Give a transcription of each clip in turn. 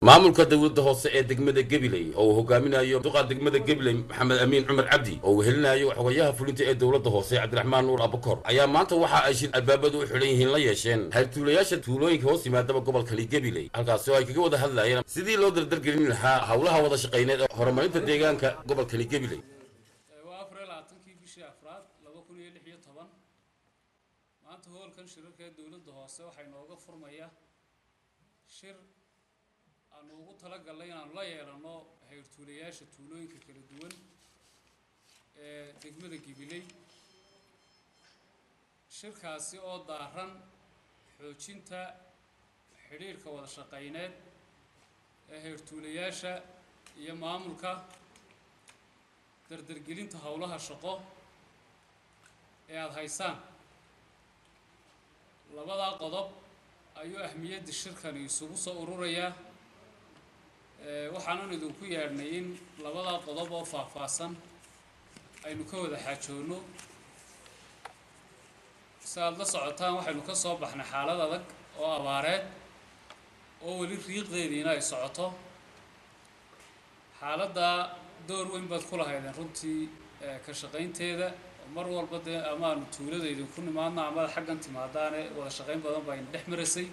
maamulka dowladda hoose ee degmada gabiley oo uu hogaaminayo duqa degmada gabiley maxamed amiin cumar cabdi oo uu helinayo xogayaha fulinta ee dowladda hoose cabdiraxmaan nuur abukor ayaa maanta waxa ay shir albaabadu u xidhan yihiin la yeesheen hayr-tuulayaasha tuulooyinka hoos yimaadaba gobolkani gabiley halkaasi oo ay kaga wada hadlayeen sidii loo dardargelin lahaa howlaha wada shaqayneed ee horumarinta deegaanka gobolkani gabiley waa afar iyo labaatankii bishii afraad laba kun iyo lix iyo toban maanta hoolkan shirarka ee dowladda hoose waxaa inooga furmaya shir aanu ugu talagalnay inaanu la yeelano hayr-tuulayaasha tuulooyinka kala duwan ee degmada gibiley shirkaasi oo daaran xoojinta xidhiirhka wada shaqayneed ee hayr-tuulayaasha iyo maamulka dardargelinta howlaha shaqo ee aada haysaan labadaa qodob ayuu ahmiyadda shirkani isugu soo ururayaa waxaanan idinku yeedhnay in labadaa qodob oo faahfaahsan aynu ka wada xaajoonno si aada la socotaan waxaynu ka soo baxnay xaalad adag oo abaareed oo weli riiqdeediina ay socoto xaaladdaa door weyn baad ku lahaydeen runtii ka shaqaynteeda mar walba dee amaanu tuulada idinku nimaadno amada xaggan timaadaane wada shaqayn badan baa ina dhex marasay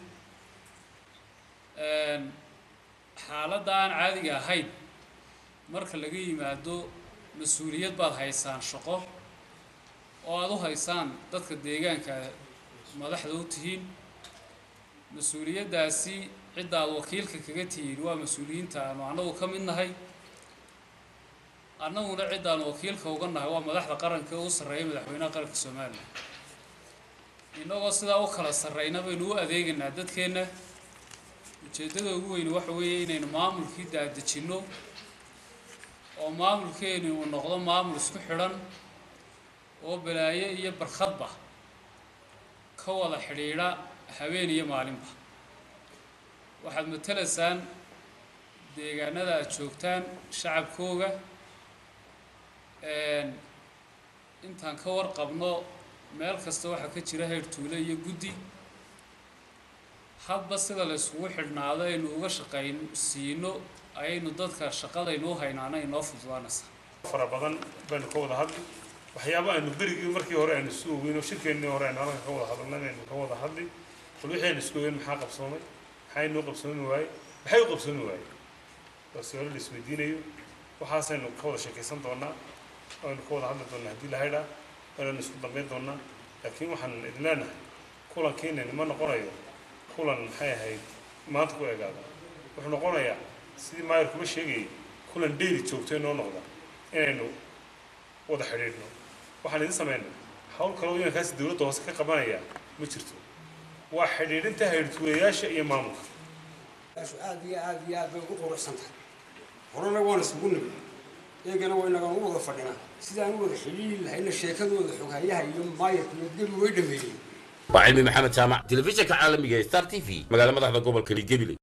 xaaladda aan caadiga ahayn marka laga yimaado mas-uuliyad baad haysaan shaqo oo aada u haysaan dadka deegaanka madaxda u tihiin mas-uuliyaddaasi cidda aada wakiilka kaga tihiin waa mas-uuliyiinta aanu annagu ka mid nahay annaguna ciddaanu wakiilka uga nahay waa madaxda qaranka ee u sarreeya madaxweynaha qaranka soomaaliya innagoo sidaa u kala sarreyna baynu u adeegaynaa dadkeenna ujeeddada ugu weyni waxa weeye inaynu maamulkii daadejinno oo maamulkeeni uu noqdo maamul isku xidhan oo balaayo iyo barkhadba ka wada xidhiidha habeen iyo maalinba waxaad matalaysaan deegaanada aada joogtaan shacabkooga intaan ka warqabno meel kasta waxaa ka jira hayr tuule iyo guddi hadba sida la yskugu xidhnaado aynu uga shaqayn siino ayaynu dadka shaqadaynuu haynaana inoo fududaanaysaa fara badan baynu ka wada hadli waxyaaba aynu berigii markii hore aynu isu ogeyno shirkeennii hore aynu halkan ka wada hadalnay aynu ka wada hadli bal wixii aynu isku ogeyn maxaa qabsoomay maxaa inoo qabsoomi waayey maxay u qabsoomi waayey waa su-aalo la isweydiinayo waxaasaynu ka wada sheekaysan doonaa aynu ka wada hadli doonaa haddii la haydhaa waanaynu isku dambayn doonaa laakiin waxaan idin leenahay kulankiinani ma noqonayo kulan maxay ahayd maanta ku egaada wuxuu noqonayaa sidii maayar kuma sheegayay kulan dheyli joogto inoo noqda inaynu wada xidhiidhno waxaan idin samaynay hawl kaloo inankaasi dowladda hoose ka qabanaya ma jirto waa xidhiidhinta haydhtuulayaasha iyo maamulka aad iyo aad iyo aad bay ugu quruxsan tahay horena waan isugu nimi iyagana waa inagaan u wada fadhinaa sidaan u wada xidhiiri lahayna sheekadooda xoghayaha iyo maayarka iyo gebi way dhameeyeen waa cilmi maxamed jaamac telefishinka caalamiga ee star t v magaala madaxda gobolkani gabiley